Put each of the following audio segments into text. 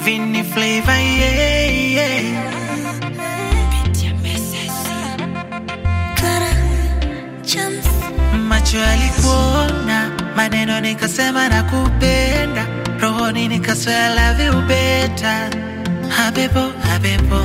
Vini flavor yeah, yeah. Macho yalikuona, maneno nikasema nakupenda, rohoni nikaswea love you better. Habibo, habibo,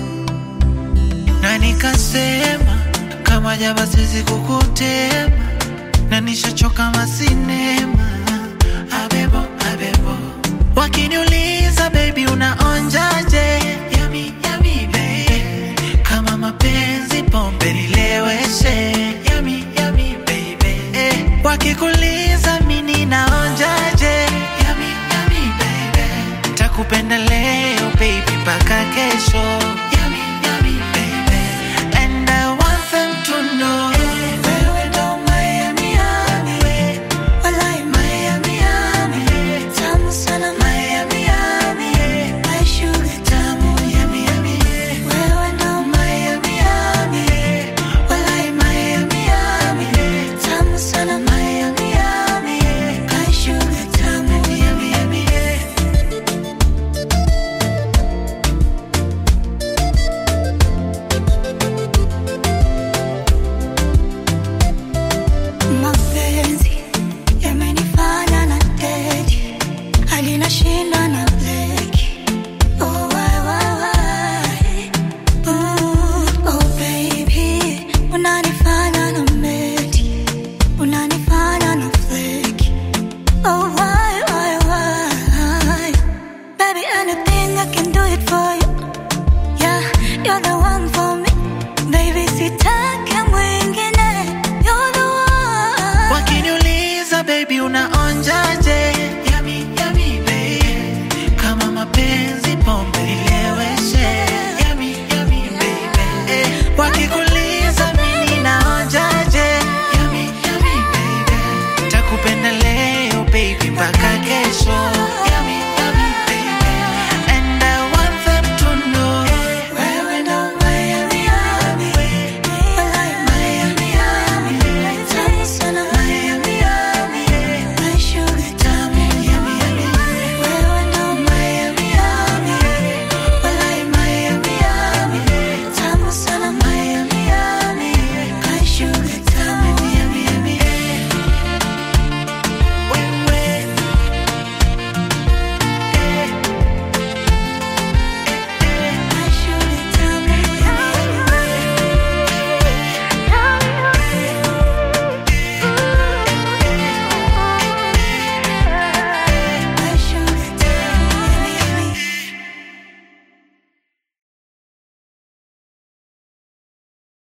na nikasema kama jaba siwezi kukutema, na nishachoka masinema. Habibo, habibo, wakiniuliza baby unaonjaje? Yummy, yummy, baby. Kama mapenzi pombe nileweshe yummy, yummy, baby. Eh, wakikuliza mini naonjaje? Yummy, yummy, baby. Takupenda leo baby mpaka kesho Yummy, yummy, baby. And I want them to know wewe ndo Miami, Miami. Walai, Miami, Miami. Tamu sana Miami, Miami. My sugar tamu, yummy, yummy. Wewe ndo Miami, Miami. Walai, Miami, Miami. Tamu sana Miami, Miami. My sugar tamu, yummy, yummy. Mapenzi yamenifanya na dedi hadi nashinda na bleki. Oh, why, why, why? Ooh, oh, baby, unanifanya na medi, unanifanya na fleki. Oh, why, why, why? Baby, anything I can do it for you. Yeah, you're the one for me. Baby, sitaki mwingine. You're the one. Wakiniuliza baby unaonjaje?